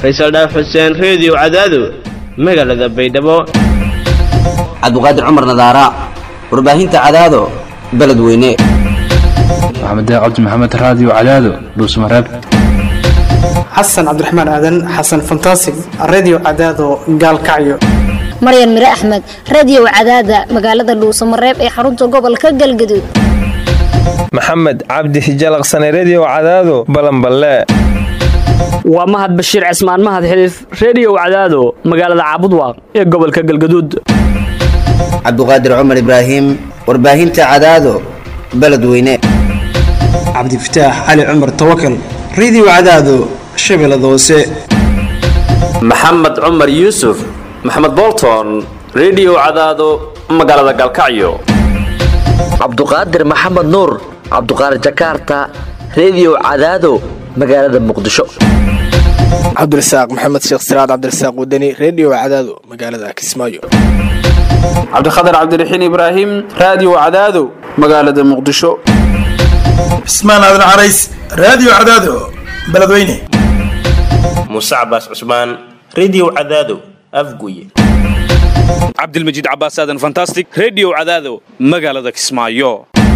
faysal dhaaf xuseen reediyo cadaado magaalada baydhabo cabdiqaadir cumar nadaara warbaahinta cadaado beledweyne maxamed cabdi maxamed raadiyo cadaado dhuusmareeb xasan cabdiraxmaan aadan xasan fantasig redio cadaado gaalkacyo maryan mire axmed radiyow cadaada magaalada dhuusamareeb ee xarunta gobolka galgaduud maxamed cabdi hijalaqsane rediyo cadaado balanballe waa mahad bashiir cismaan mahad xiliif reediyow cadaado magaalada caabudwaaq ee gobolka galgaduud cabdiqaadir cumar ibraahim warbaahinta cadaado beledweyne cabdifataax cali cumar tawakal redio cadaado shabeellada hoose maxamed cumar yuusuf maxamed bolton rediyo cadaado magaalada galkacyo cabduqaadir maxamed nuur cabduqaadir jakaarta rediyo cadaado magaalada muqdisho cabdirasaaq maxamed sheekh siraad cabdirasaaq wadani rediyo cadaado magaalada kismaayo cabdikhatar cabdiraxiin ibraahim raadiyo cadaado magaalada muqdisho cismaan aadan carays raadiyo cadaado beledweyne muuse cabaas cusmaan rediyo cadaado afguye cabdilmajiid cabaas aadan fantastic rediyo cadaado magaalada kismaayo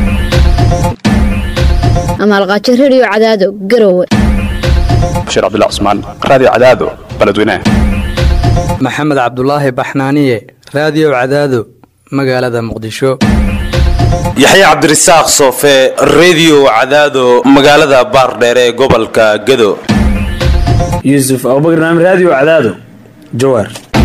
amaalqaajo rediyo cadaado garowe bashiir cabdilla cusmaan raadiyo cadaado beledweyne maxamed cabdulaahi baxnaaniye raadiyo cadaado magaalada muqdisho yaxya cabdirasaaq soofe rediyo cadaado magaalada baardheere ee gobolka gado yuusuf abubakar naam raadiyo cadaado jawaar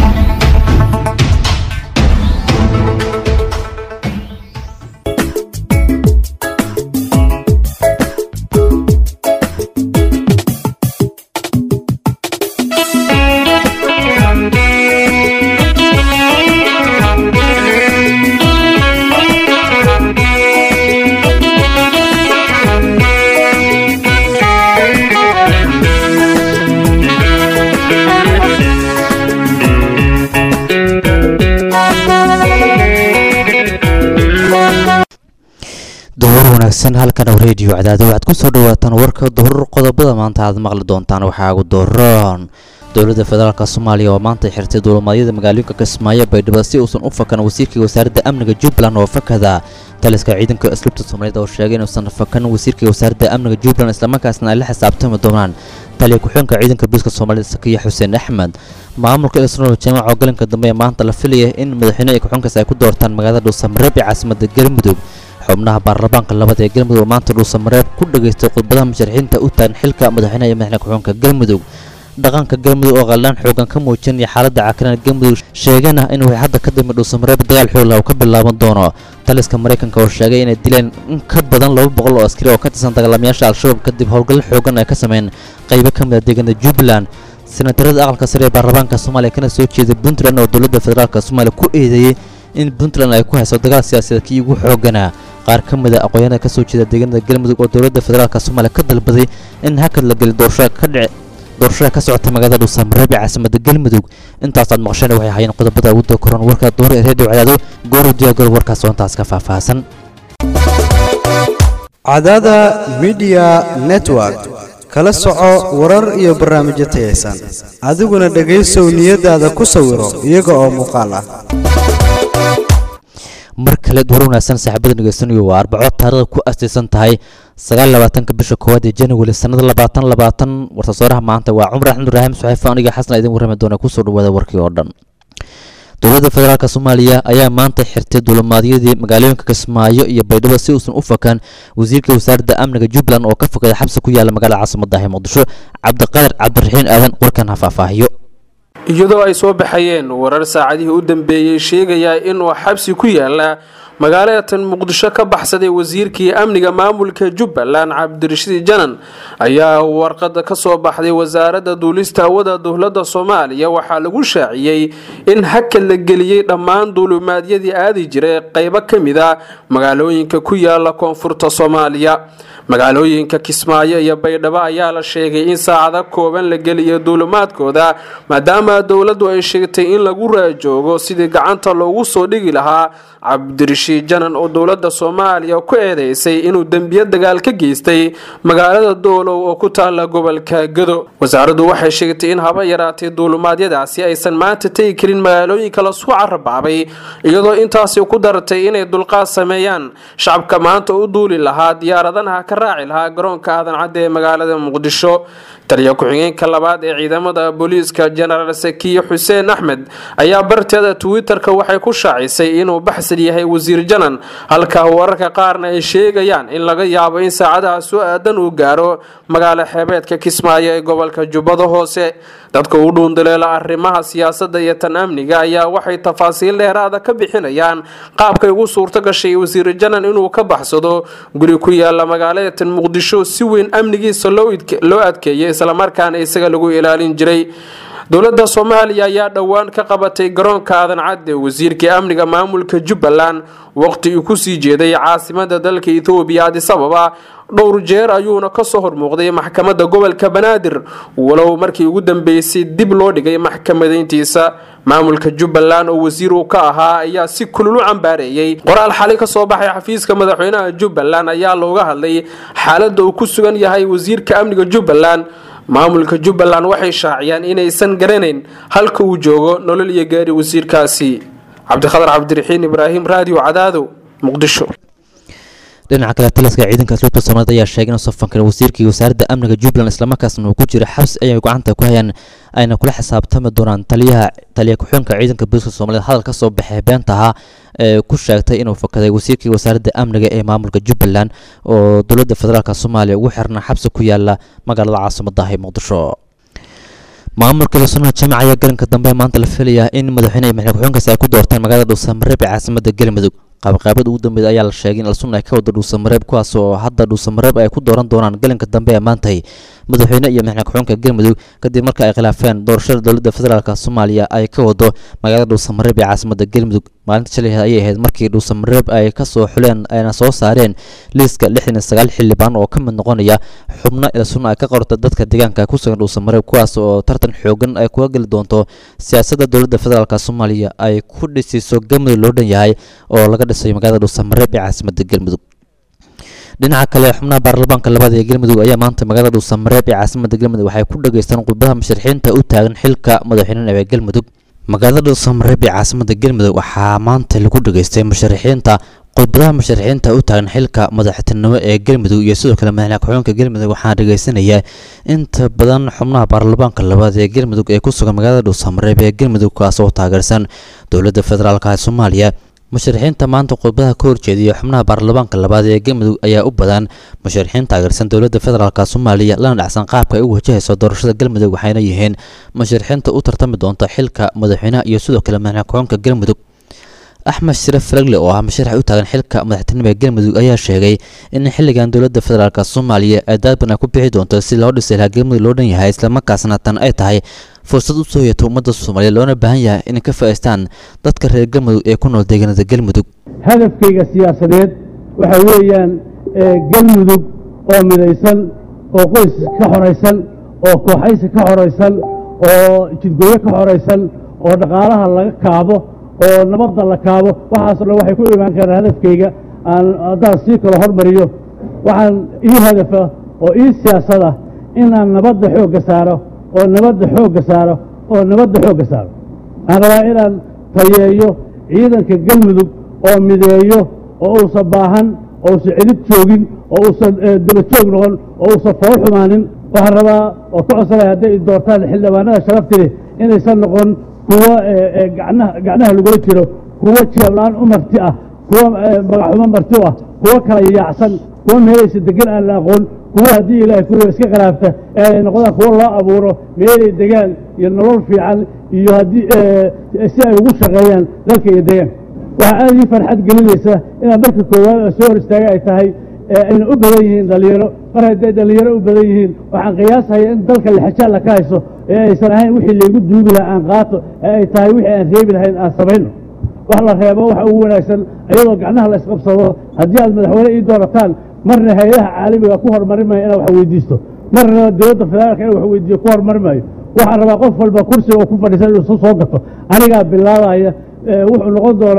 wanaagsan halkan oo rediyo cadaado waxaad ku soo dhawaataan warka duhur qodobada maanta aad maqli doontaan waxaa ugu dooran dowladda federaalk soomaaliya oo maanta xirtay duulimaadyada magaalooyinka kismaayo baydhabo si uusan u fakan wasiirkii wasaaradda amniga jubbaland oo fakada taliska ciidanka asluubta soomaaliyeed oo sheegay inuusan fakan wasiirkii wasaaradda amniga jubbaland islamarkaasna ay la xisaabtami doonaan taliya ku-xeenka ciidanka booliska soomaaliyed sakiya xuseen axmed maamulka isnool jaamac oo galanka dambe ee maanta la filaya in madaxweyne iyo ku-xeenkaas ay ku doortaan magaalada dhuusamareeb ee caasimada galmudug xubnaha baarlamaanka labada ee galmudug oo maanta dhuusamareeb ku dhageystay khudbadaha musharaxiinta u taagan xilka madaxweynaha iyo madaxweyne ku-xeenka galmudug dhaqanka galmudug oo qallaan xoogan ka muujinaya xaaladda cakiran galmudug sheegana in way hadda ka dambe dhuusamareeb dagaal xoogla uu ka bilaaban doono taliska maraykanka oo sheegay inay dileen in ka badan laba boqol oo askari oo ka tirsan dagaalamayaasha al-shabaab kadib howlgal xoogan ay ka sameyn qaybo ka mid a deegaanada jubbaland senatarada aqalka sare ee baarlamaanka soomaaliya kana soo jeeday puntland oo dowladda federaalk soomaaliya ku eedeeyey in puntland ay ku hayso dagaal siyaasadeed kii ugu xooganaa qaar ka mid a aqoonyahanada ka soo jeeda deegaanada galmudug oo dowladda federaalk soomaaliya ka dalbaday in hakad la geli doorashada ka dhici doorashada ka socota magaalada dhuusamareeb ee caasimada galmudug intaasaad maqasheen waxay hayeen qodobada ugu dokoran warka duhur ee reediyo cadaado goor diyaagol warkaas oo intaas ka faahfaahsan cadaada midiya network kala soco warar iyo barnaamijyo tayaysan adiguna dhegaysow niyadaada ku sawiro iyaga oo muuqaal ah mar kale duhur wanaagsan saaxiibada dhegeysanayo waa arbaco taarikhda ku astaysan tahay sagaal labaatanka bisha koowaad ee january sanada labaatan labaatan warsasooraha maanta waa cumar axmed ibraahim suxeefe aniga xasan idin warrami doona kusoo dhawaada warkii oo dhan dowladda federaalk soomaaliya ayaa maanta xirtay duulimaadyadii magaalooyinka kismaayo iyo baydhabo si uusan u fakan wasiirka wasaaradda amniga jubbaland oo ka fogaday xabsi ku yaala magaalada caasimadahi muqdisho cabdiqaadir cabdiraxiin aadan warkan ha faahfaahiyo iyadoo ay soo baxayeen warar saacadihii u dambeeyey sheegaya inuu xabsi ku yaala magaalatan muqdisho ka baxsaday wasiirkii amniga maamulka jubbaland cabdirashiid janan ayaa warqada ka soo baxday wasaaradda duulista hawada dowladda soomaaliya waxaa lagu shaaciyey in hakad la geliyey dhammaan duulimaadyadii aadi jiray qaybo ka mid a magaalooyinka ku yaala koonfurta soomaaliya magaalooyinka kismaayo iyo baydhabo ayaa la sheegay in saacado kooban la geliyo duulimaadkooda maadaama dowladdu ay sheegtay in lagu raajoogo sidii gacanta loogu soo dhigi lahaa cabdirashiid cabdirashiid janan oo dowladda soomaaliya ku eedeysay inuu dembiyo dagaal ka geystay magaalada doolow oo ku taala gobolka gado wasaaraddu waxay sheegtay in haba yaraatay duulumaadyadaasi aysan maanta tegi karin magaalooyinka lasku carabaabay iyadoo intaasi ku dartay inay dulqaad sameeyaan shacabka maanta u duuli lahaa diyaaradanaha ka raaci lahaa garoonka aadan cadde ee magaalada muqdisho taliya ku-xigeenka labaad ee ciidamada booliiska jenaraal sakiye xuseen axmed ayaa barteeda twitter-ka waxay ku shaacisay inuu baxsan yahay wasiir janan halka wararka qaarna ay sheegayaan in laga yaabo in saacadaha soo aadan uu gaaro magaalo xeebeedka kismaayo ee gobolka jubbada hoose dadka u dhuundaleela arrimaha siyaasadda iyo tan amniga ayaa waxay tafaasiil dheeraada ka bixinayaan qaabkay ugu suurto gashay wasiir janan inuu ka baxsado guri ku yaala magaalada tan muqdisho si weyn amnigiisa loo adkeeyay islamarkaana isaga lagu ilaalin jiray dowladda soomaaliya ayaa dhowaan ka qabatay garoonka aadan cadde wasiirkii amniga maamulka jubbaland waqti uu kusii jeeday caasimada dalka ethoobiya adis ababa dhowr jeer ayuuna kasoo hormuuqday maxkamadda gobolka banaadir walow markii ugu dambeysay dib loo dhigay maxkamadayntiisa maamulka jubbaland oo wasiir uu ka ahaa ayaa si kulul u cambaareeyey qoraal xali kasoo baxay xafiiska madaxweynaha jubbaland ayaa looga hadlay xaaladda uu ku sugan yahay wasiirka amniga jubbaland maamulka jubbaland waxay shaaciyaan inaysan garanayn halka uu joogo nolol iyo gaari wasiirkaasi cabdikhadar cabdiraxiin ibraahim raadiyo cadaado muqdisho dhinaca kale taliska ciidanka asluubta soomaaliyeed ayaa sheegay in safankan wasiirkii wasaaradda amniga jubbaland islamarkaasna uu ku jira xabsi ayay gacanta ku hayaan ayna kula xisaabtami doonaan taliyaha taliya ku-xigeenka ciidanka booliska soomaaliyeed hadal ka soo baxay beenta ahaa ee ku sheegtay inuu fakaday wasiirkii wasaaradda amniga ee maamulka jubbaland oo dowladda federaalk soomaaliya ugu xirna xabsi ku yaala magaalada caasimadda ee muqdisho maamulka lasuna jamac ayaa galanka dambe maanta la filayaa in madaxweyne iyo madaxweyne ku-xigeenkaasi ay ku doortaan magaalada dhuusamareeb ee caasimadda galmudug qaabqaabada ugu dambeeda ayaa la sheegay in alsun ay ka wada dhuusamareeb kuwaas oo hadda dhuusamareeb ay ku dooran doonaan galanka dambe ee maantay madaxweyne iyo madaxweyne ku-xigeenka galmudug kadib marka ay khilaafeen doorashada dowladda federaalk soomaaliya ay ka wado magaalada dhuusamareeb ee caasimadda galmudug maalinta shalay ayay ahayd markii dhuusamareeb ay ka soo xuleen ayna soo saareen liiska lixdan iyo sagaal xildhibaan oo ka mid noqonaya xubno ilsun ay ka qorta dadka deegaanka ku sugan dhuusamareeb kuwaas oo tartan xoogan ay kuga geli doonto siyaasadda dowladda federaalk soomaaliya ay ku dhisiiso galmudug loo dhan yahay oo laga dhisayo magaalada dhuusamareeb ee caasimadda galmudug dhinaca kale xubnaha baarlamaanka labaad ee galmudug ayaa maanta magaalada dhuusamareeb ee caasimadda galmudug waxay ku dhageystaan khudbadaha musharaxiinta u taagan xilka madaxweynaha ee galmudug magaalada dhuusamareeb ee caasimadda galmudug waxaa maanta lagu dhageystay musharaxiinta khudbadaha musharaxiinta u taagan xilka madaxtinimo ee galmudug iyo sidoo kale madaxweyne ku-xigeenka galmudug waxaana dhegeysanaya inta badan xubnaha baarlamaanka labaad ee galmudug ee ku sugan magaalada dhuusamareeb ee galmudug kaas oo taageersan dowladda federaalk ee soomaaliya musharaxiinta maanta khudbadaha ka horjeediya xubnaha baarlamaanka labaad ee galmudug ayaa u badan musharaxiin taageersan dowladda federaalk soomaaliya lana dhacsan qaabka ay u wajahayso doorashada galmudug waxayna yihiin musharaxiinta u tartami doonta xilka madaxweynaha iyo sidoo kale madaxweyne ku-xigeenka galmudug axmed sharaf faragle oo ah musharax u taagan xilka madaxtinimo ee galmudug ayaa sheegay in xilligan dowladda federaalk soomaaliya ay daadban ay ku bixi doonto si loo dhisay lahaa galmudug loo dhan yahay islamarkaasna tan ay tahay fursad u soo yeeto ummadda soomaaliyeed loona baahan yahay inay ka faa'iistaan dadka reer galmudug ee ku nool deegaanada galmudug hadafkayga siyaasadeed waxa weeyaan galmudug oo midaysan oo qoys ka xoraysan oo kooxaysi ka xoraysan oo jidgooyo ka xoraysan oo dhaqaalaha laga kaabo oo nabadda la kaabo waxaasoo dhan waxay ku imaan karaan hadafkayga aan haddaan sii kalo hormariyo waxaan ii hadafa oo ii siyaasada inaan nabadda xoogga saaro oo nabadda xoogga saaro oo nabadda xoogga saaro waxaan rabaa inaan tayeeyo ciidanka galmudug oo mideeyo oo uusan baahan oo uusan celid joogin oo uusan daba joog noqon oo uusan fool xumaanin waxaan rabaa oo ka codsanaya hadday doortaan xildhibaanada sharaftili inaysan noqon kuwo gacnaha gacnaha lagula jiro kuwo jeeblaan u marti ah kuwo magaxumo marti u ah kuwo kala yaacsan kuwo meelaysa degan aan la aqoon kuwo haddii ilaahay kuwa iska khilaafta ee ay noqdaan kuwo loo abuuro meelay degaan iyo nolol fiican iyo haddii si ay ugu shaqeeyaan dalka iyo deegaanka waxaa aad ii farxad gelinaysa inaan marka koowaad soo hor istaaga ay tahay ayna u badan yihiin dhalinyaro mar hadday dhalinyaro u badan yihiin waxaan qiyaasaya in dalka lixajaalla ka hayso ee aysan ahayn wixii laygu duugi lahaa aan qaato ee ay tahay wixii aan reebi lahayn aan samayno wax la reebo waxa ugu wanaagsan iyadoo gacnaha la isqabsado haddii aad madaxweyne ii doorataan marna hay-adaha caalamiga ku horumari maayo inaan wax weydiisto marna dowladda federaalka inaan wax weydiiyo ku horumari maayo waxaan rabaa qof walba kursiga oo ku fadhiisan inuu isu soo gato anigaa bilaabaya wuxuu noqon doonaa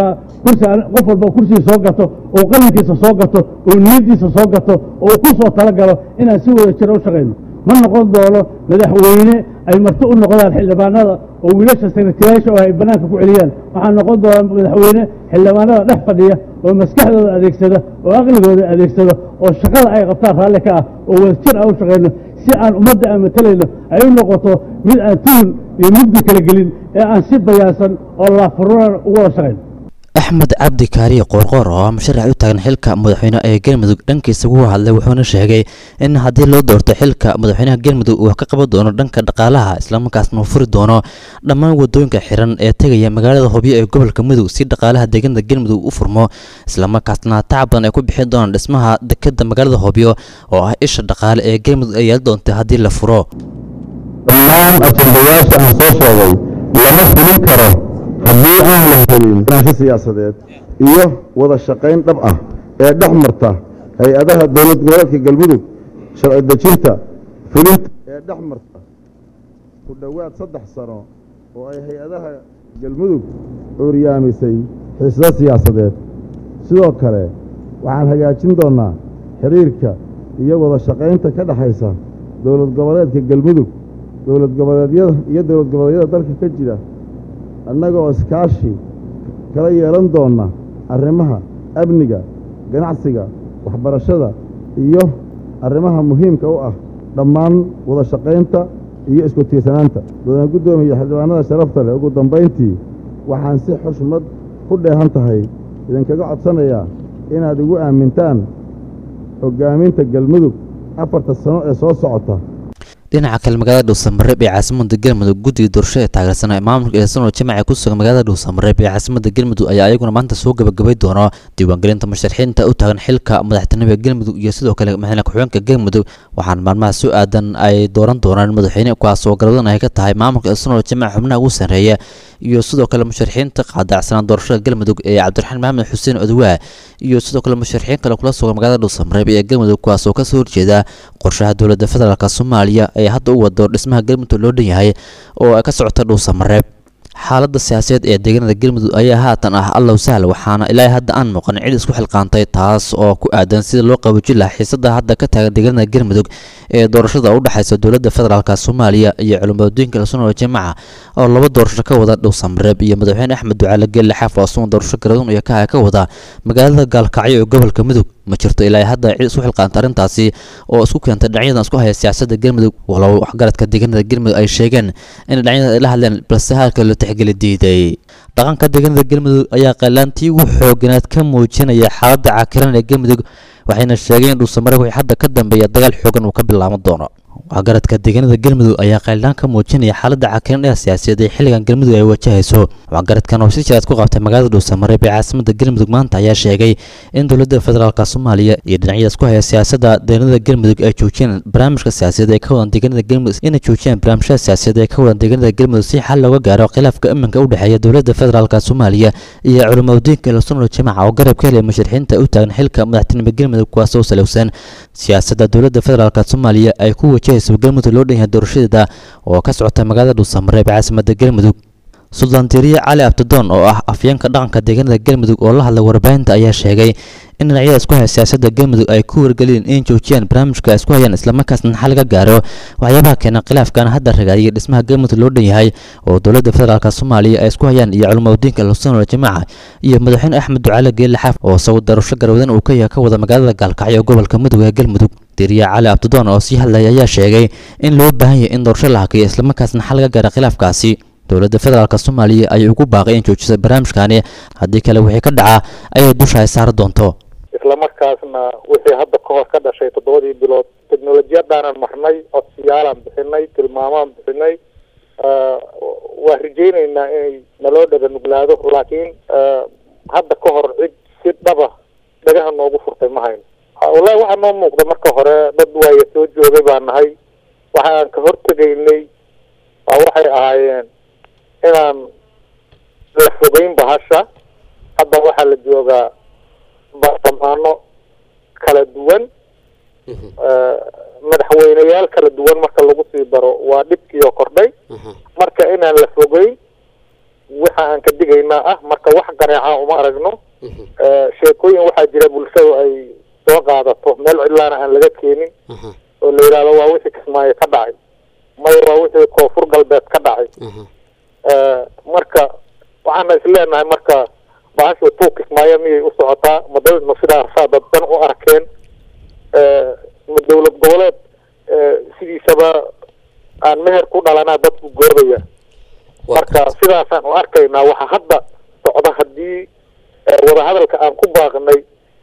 kursi aan- qof walba kursiga soo gato oo qalinkiisa soo gato oo niyaddiisa soo gato oo uu ku soo talagalo inaan si wada jira u shaqayno ma noqon doono madaxweyne ay marti u noqdaan xildhibaanada oo wiilasha sekretariyaasha oo ay bannaanka ku celiyaan waxaa noqon doona madaxweyne xildhibaanada dhex fadhiya oo maskaxdooda adeegsada oo aqligooda adeegsada oo shaqada ay qabtaan raalli ka ah oo wadajir aan u shaqayno si aan ummadda aan matalayno ay u noqoto mid aan tuhun iyo mugdi kala gelin ee aan si bayaansan oo laafurunan ugu wada shaqayno axmed cabdi kaariye qoorqoor oo ah musharax u taagan xilka madaxweyne ee galmudug dhankiisa ugu hadlay wuxuuna sheegay in haddii loo doorto xilka madaxweynaha galmudug uu wax ka qaban doono dhanka dhaqaalaha islamarkaasna uu furi doono dhammaan wadooyinka xiran ee tegaya magaalada hobyo ee gobolka mudug si dhaqaalaha deegaanada galmudug u furmo islamarkaasna tacab badan ay ku bixin doonaan dhismaha dekeda magaalada hobyo oo ah isha dhaqaale ee galmudug ay yeeli doonta haddii la furo dhammaan ajendayaasha aan soo sheegay lama fulin karo haddii aan la helin barnaamijyo siyaasadeed iyo wada shaqayn dhab ah ee dhex marta hay-adaha dowlad goboleedka galmudug sharci dejinta fulinta ee dhex marta ku dhowaad saddex sano oo ay hay-adaha galmudug cuuryaamisay xiisado siyaasadeed sidoo kale waxaan hagaajin doonnaa xiriirka iyo wada shaqaynta ka dhexaysa dowlad goboleedka galmudug dowlad goboleedyada iyo dowlad goboleedyada dalka ka jira annagoo iskaashi kala yeelan doonna arrimaha amniga ganacsiga waxbarashada iyo arrimaha muhiimka u ah dhammaan wada shaqaynta iyo isku tiirsanaanta mudane guddoomiya xildhibaanada sharafta leh ugu dambayntii waxaan si xushmad ku dheehan tahay idinkaga codsanayaa inaad igu aamintaan hoggaaminta galmudug afarta sano ee soo socota dhinaca kale magaalada dhuusamareeb ee caasimada galmudug guddiga doorasho ee taageersan ee maamulka eesanoo jamaca ku sugan magaalada dhuusamareeb ee caasimada galmudug ayaa ayaguna maanta soo gabagabay doona diiwaangelinta musharaxiinta u taagan xilka madaxtinimada galmudug iyo sidoo kale madaxweyne ku-xigeenka galmudug waxaana maalmaha soo aadan ay dooran doonaan madaxweyne kuwaasoo garabadan ay ka tahay maamulka eesanoo jamaca xubnaha ugu sarreeya iyo sidoo kale musharaxiinta qaadacsanaan doorashada galmudug ee cabdiraxmaan maxamed xuseen odwaa iyo sidoo kale musharaxiin kale kula sugan magaalada dhuusamareeb ee galmudug kuwaasoo kasoo horjeeda qorshaha dowladda federaalk soomaaliya ee hadda u wado dhismaha galmudug loo dhan yahay oo ay ka socota dhuusamareeb xaaladda siyaasadeed ee deegaanada galmudug ayaa haatan ah allow sahl waxaana ilaa hadda aan muuqan cid isku xilqaantay taas oo ku aadan sida loo qaboojin lahaa xiisada hadda ka taagan deegaanada galmudug ee doorashada u dhexaysa dowladda federaalk soomaaliya iyo culimadooyinka lasunoo jamaca oo laba doorasho ka wada dhowsamareeb iyo madaxweyne axmed ducaale geelle xaaf oo asuma doorasho garadun iyo kaha ka wada magaalada gaalkacyo ee gobolka mudug ma jirto ilaa hadda cid isku xilqaanta arrintaasi oo isku keentay dhinacyadan isku haya siyaasadda galmudug walow waxgaradka deegaanada galmudug ay sheegeen in dhinacyada ay la hadleen balse halka loo tixgeli diiday dhaqanka deegaanada galmudug ayaa qalaantii ugu xooganaad ka muujinaya xaaladda cakiran ee galmudug waxayna sheegeen in dhuusamare wixii hadda ka dambeeya dagaal xoogan uu ka bilaaban doono waxgaradka deegaanada galmudug ayaa qaylaan ka muujinaya xaaladda cakiran ee siyaasadeed ee xilligan galmudug ay wajahayso waxgaradkan oo si jiraad ku qabtay magaalada dhuusamareeb ee caasimada galmudug maanta ayaa sheegay in dowladda federaalk soomaaliya iyo dhinacyada isku haya siyaasadda deegaanada galmudug ay joojiyeen barnaamijka siyaasadeed ee ka wadan deegaanada galmudug inay joojiyaan barnaamijyada siyaasadeed ee ka wadan deegaanada galmudug si xal looga gaaro khilaafka iminka u dhexeeya dowladda federaalk soomaaliya iyo culimadiinka lasunol jamaca oo garab ka helaya musharaxiinta u taagan xilka madaxtinimo galmudug kuwaasoo salowsan siyaasadda dowladda federaalk soomaaliya ay ku wajahayso galmudug loo dhan yahay doorashadeeda oo ka socota magaalada dhuusamareeb ee caasimada galmudug suldaan tiriye cali abdidoon oo ah afyeenka dhaqanka deegaanada galmudug oo la hadlay warbaahinta ayaa sheegay in dhinacyada isku haya siyaasadda galmudug ay ku wargeliyeen in joojiyaan barnaamijka ay isku hayaan islamarkaasna xal laga gaaro waxyaabaha keena khilaafkan hadda ragaadiyay dhismaha galmudug loo dhan yahay oo dowladda federaalk soomaaliya ay isku hayaan iyo culimadiinka lasunol jamaca iyo madaxweyne axmed ducaale geelle xaaf oo isagu darasho garwadan uu ka yahay ka wada magaalada gaalkacyo gobolka mudug ee galmudug diriya cali abdidoon oo sii hadlaya ayaa sheegay in loo baahan yahay in doorasho la hakiyo islamarkaasna xal laga gaaro khilaafkaasi dowladda federaalk soomaaliya ayay ugu baaqay in joojisa barnaamijkani haddii kale wixii ka dhaca ayay dusha ay saari doonto islamarkaasna wixii hadda ka hor ka dhashay toddobadii bilood teknolojiyadaanan marnay codsiyaalaan bixinay tilmaamaan bixinay waa rajaynaynaa inay naloo dhaba nuglaado laakiin hadda ka hor cid si dhaba dhagaha noogu furtay ma hayno wallahi waxaa noo muuqda marka hore dad waaya soo joogay baa nahay waxaan ka hortegaynay waa waxay ahaayeen inaan la fogeyn bahasha hadda waxaa la joogaa baarlamaano kala duwan madaxweyneyaal kala duwan marka lagu sii daro waa dhibkiioo kordhay marka inaan la fogeyn waxa aan ka digaynaa ah marka wax qaneeca uma aragno Eh, sheekooyin waxaa jira bulshadu ay soo qaadato meel cidlaana aan laga keenin oo la yidhahdo waa wixii kismaayo ka dhacay maya waa wixii koonfur galbeed ka dhacay Eh, marka waxaana isleenahay marka bahashu tuu kismaayo miyay u socotaa ma dawladna sidaasaa dadban u arkeen Eh, ma dowlad goboleed eh, sidiisaba aan meher ku dhalanaa dadku goobaya marka sidaasaan u arkaynaa waxa hadda socda haddii eh, wadahadalka aan ku baaqnay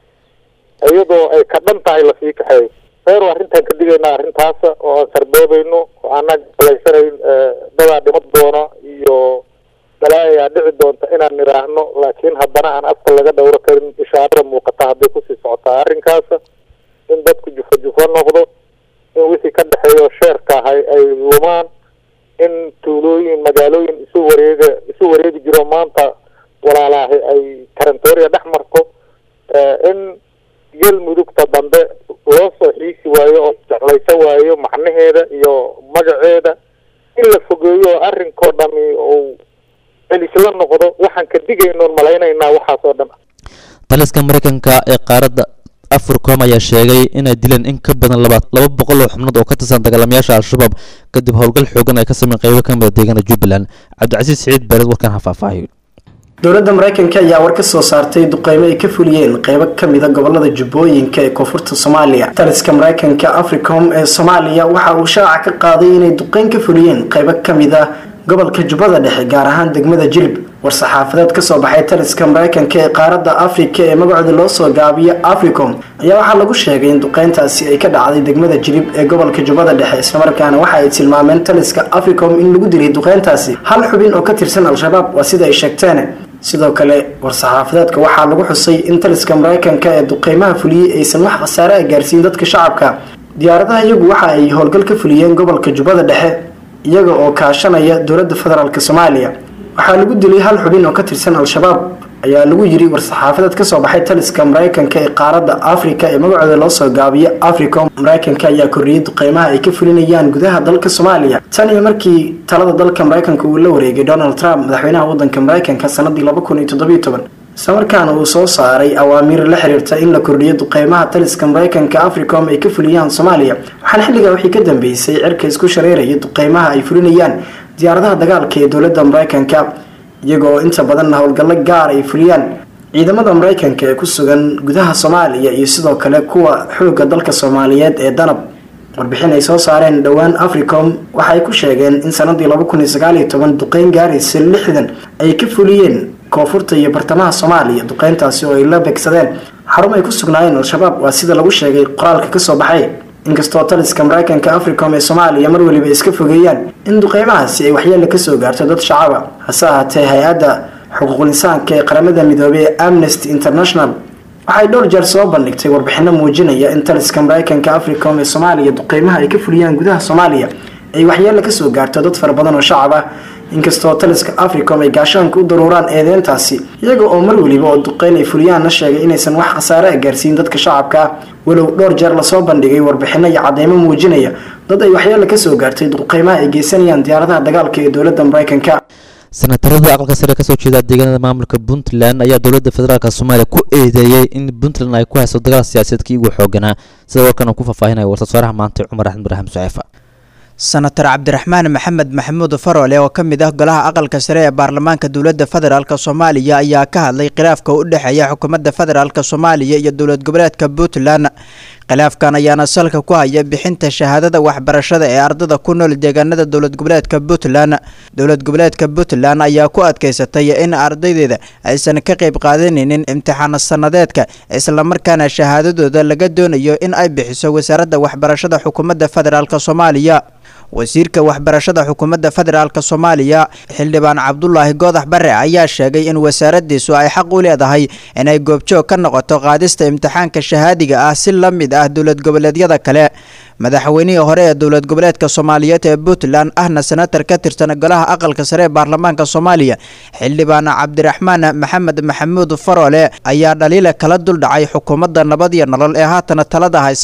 iyadoo ay ka dhan tahay lasii kaxeeyo reer arrintaan ka digaynaa arrintaasa oo aan sarboobayno oo aanaan galaysanayn dadaa dhimad doona iyo balaayaa dhici doonta inaan nidhaahno laakiin haddana aan afka laga dhowro karin ishaarada muuqata hadday kusii socotaa arrinkaasa in dadku jufo jufo noqdo in wixii ka dhexeeyo sheerka ahay ay lumaan in tuulooyin magaalooyin isu wareega isu wareegi jiro maanta walaalaahi ay karantooriya dhex marto eh, in galmudugta dambe loo soo xiisi waayo oo jeclaysan waayo macnaheeda iyo magaceeda in la fogeeyo oo arrinkoo dhami uu celisla noqdo waxaan ka digaynoon malaynaynaa waxaasoo dhan taliska mareykanka ee qaaradda africom ayaa sheegay inay dileen in ka badan laba laba boqol oo xubnood oo ka tirsan dagaalamayaasha al-shabaab kadib howlgal xoogan ay ka sameyn qaybo ka mida deegaana jubbaland cabdicasiis siciid beered warkan ha faahfaahiyo dowladda mareykanka ayaa war ka soo saartay duqeymo ay ka fuliyeen qeybo kamida gobolada jubbooyinka ee koonfurta soomaaliya taliska mareykanka africom ee soomaaliya waxa uu shaaca ka qaaday inay duqeyn ka fuliyeen qeybo kamid ah gobolka jubbada dhexe gaar ahaan degmada jilib war-saxaafadeed kasoo baxay taliska mareykanka ee qaaradda afrika ee magacooda loo soo gaabiyo africom ayaa waxaa lagu sheegay in duqeyntaasi ay ka dhacday degmada jilib ee gobolka jubbada dhexe islamarkaana waxa ay tilmaameen taliska africom in lagu dilay duqeyntaasi hal xubin oo ka tirsan al-shabaab waa sida ay sheegteen sidoo kale war-saxaafadeedka waxaa lagu xusay in taliska mareykanka ee duqeymaha fuliyey aysan wax khasaare a gaarsiin dadka shacabka diyaaradaha iyagu waxa ay howlgal ka fuliyeen gobolka jubbada dhexe iyaga oo kaashanaya dowladda federaalk soomaaliya waxaa lagu dilay hal xubin oo ka tirsan al-shabaab ayaa lagu yiri war-saxaafadeed kasoo baxay taliska mareykanka ee qaaradda afrika ee magacooda loo soo gaabiyo africom mareykanka ayaa kordhiyey duqeymaha ay ka fulinayaan gudaha dalka soomaaliya tan iyo markii talada dalka mareykanka uu la wareegay donald trump madaxweynaha wadanka mareykanka sanadii laba kun iyo toddobiyo toban islamarkaana uu soo saaray awaamiir la xiriirta in la kordhiyo duqeymaha taliska mareykanka africom ay ka fuliyaan soomaaliya waxaana xilligaa wixii ka dambeysay cirka isku shareeraya duqeymaha ay fulinayaan diyaaradaha dagaalka ee dowladda mareykanka iyagoo inta badanna howlgallo gaar ay fuliyaan ciidamada mareykanka ee ku sugan gudaha soomaaliya iyo sidoo kale kuwa xoogga dalka soomaaliyeed ee danab warbixin ay soo saareen dhowaan africom waxaay ku sheegeen in sanadii laba kun iyo sagaal iyo toban duqeyn gaaraysa lixdan ay ka fuliyeen koonfurta iyo bartamaha soomaaliya duqeyntaasi oo ay la beegsadeen xarun ay ku sugnaayeen al-shabaab waa sida lagu sheegay qoraalka kasoo baxay inkastoo taliska mareykanka africom ee soomaaliya mar weliba iska fogeeyaan in duqeymahaasi ay waxyeele kasoo gaarto dad shacaba hase ahaatee hay-adda xuquuqul insaanka ee qaramada midoobey ee amnesty international waxay dhowr jeer soo bandhigtay warbixino muujinaya in taliska mareykanka africom ee soomaaliya duqeymaha ay ka fuliyaan gudaha soomaaliya ay waxyeele kasoo gaarto dad fara badan oo shacab ah inkastoo taliska africom ay gaashaanka u daruuraan eedeyntaasi iyaga oo mar weliba oo duqeyn ay fuliyaanna sheegay inaysan wax khasaare a gaarsiin dadka shacabka ah walow dhowr jeer lasoo bandhigay warbixino iyo cadeymo muujinaya dad ay waxyeele kasoo gaartay duqeymaha ay geysanayaan diyaaradaha dagaalka ee dowladda mareykanka senatarada aqalka sare kasoo jeeda deegaanada maamulka puntland ayaa dowladda federaalk soomaaliya ku eedeeyey in puntland ay ku hayso dagaal siyaasadeedkii ugu xooganaa sida warkan uu ku faahfaahinaya warsasaaraha maanta cumar axmed ibraahim suceefa senatar cabdiraxmaan maxamed maxamuud farole oo ka mid ah golaha aqalka sare ee baarlamaanka dowladda federaalk soomaaliya ayaa ka hadlay khilaafka u dhexeeya xukuumadda federaalk soomaaliya iyo dowlad goboleedka puntland khilaafkan ayaana salka ku haya bixinta shahaadada waxbarashada ee ardada ku nool deegaanada dowlad goboleedka puntland dowlad goboleedka puntland ayaa ku adkeysatay in ardaydeeda aysan ka qayb qaadanaynin imtixaan sanadeedka islamarkaana shahaadadooda laga doonayo in ay bixiso wasaaradda waxbarashada xukuumadda federaalk soomaaliya wasiirka waxbarashada xukuumadda federaalk soomaaliya xildhibaan cabdulaahi goodax bare ayaa sheegay in wasaaradiisu ay xaq u leedahay inay goobjoog ka noqoto qaadista imtixaanka shahaadiga ah si la mid ah dowlad goboleedyada kale madaxweynihii hore ee dowlad goboleedka soomaaliyeed ee puntland ahna senatar ka tirsan golaha aqalka sare ee baarlamaanka soomaaliya xildhibaan cabdiraxmaan maxamed maxamuud farole ayaa dhaliila kala duldhacay xukuumadda nabad iyo nolol ee haatana talada haysa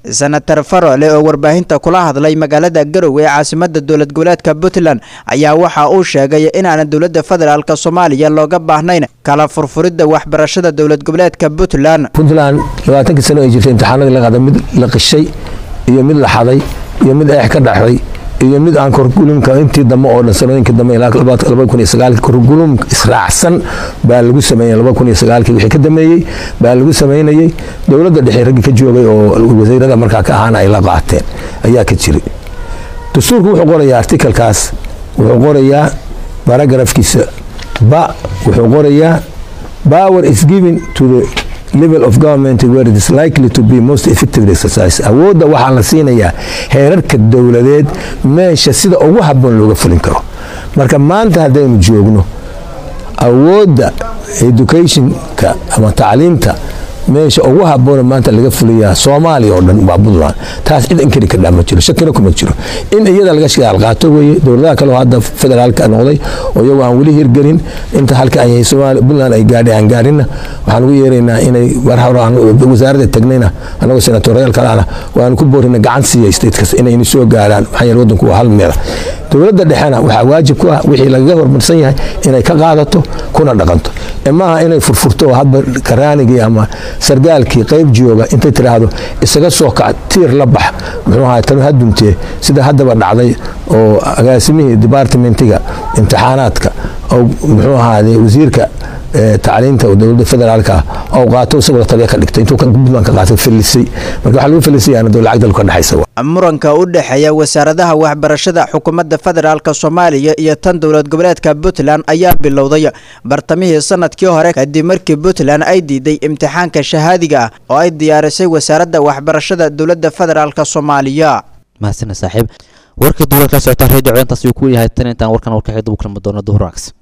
senator farole oo warbaahinta kula hadlay magaalada garowe ee caasimada dowlad goboleedka puntland ayaa waxa uu sheegay inaana dowladda federaalk soomaaliya looga baahnayn kala furfuridda waxbarashada dowlad goboleedka puntland puntland labaatankii sano ay jirtay imtixaanadii la qaaday mid la qishay iyo mid la xaday iyo mid eex ka dhaxday iyo mid aan korgulumka intii dambe oo dhan sanooyinkii dambe ilaa laba kun iyo sagaalkii korgulum israacsan baa lagu sameeyey laba kun iyo sagaalkii wixii ka dameeyey baa lagu sameynayey dowladda dhexe raggii ka joogay oo wasiirada markaa ka ahaana ay la qaateen ayaa ka jiray dastuurku wuxuu qorayaa artikalkaas wuxuu qorayaa baragrafkiisa ba wuxuu qorayaa power is given to the level of government where it is likely to be most effectively exercised awoodda waxaa la siinayaa heerarka dowladeed meesha sida ugu habboon looga fulin karo marka maanta haddaynu joogno awoodda educationka ama tacliimta meesha ugu habboona maanta laga fuliyaa soomaaliya oo dhan waa puntland taas cid inkari kadhaa ma jiro shakina kuma jiro in iyada laga shidaal qaato weeye dowladaha kale oo hadda federaalka noqday oo iyagu aan weli hirgelin inta halka ay soomaaliya puntland ay gaadhay aan gaadhinna waxaan ugu yeeraynaa inay war hore aan wasaaradda tagnayna annagoo senatoriyaal kaleana waan ku boorina gacan siiya statekas inayna soo gaaraan maxaa yeele waddanku waa hal meela dowladda dhexena waxaa waajib ku ah wixii lagaga hormarsan yahay inay ka qaadato kuna dhaqanto ee maaha inay furfurto oo hadba karaanigii ama sargaalkii qayb jooga intay tiraahdo isaga soo kac tiir la bax muxuu ahaa tanu haduntee sida haddaba dhacday oo agaasimihii departmentiga imtixaanaadka oo muxuu ahaade wasiirka tacliinta dowladda federaalka oo qaato isagoo taliya ka dhigtay intuu puntland ka qaatay felisay marka waxaa lagu felisayana dowlad lacag dalka dhexaysa muranka u dhexeeya wasaaradaha waxbarashada xukuumadda federaalk soomaaliya iyo tan dowlad goboleedka puntland ayaa bilowday bartamihii sanadkii hore kadib markii puntland ay diiday imtixaanka shahaadiga ah oo ay diyaarisay wasaaradda waxbarashada dowladda federaalk soomaaliya mahadsaned saaxiib warkii duula kala socotaan redio intaas uu ku yahay tan intaan warkan warka xigda u kulmi doono duhur wanaagsan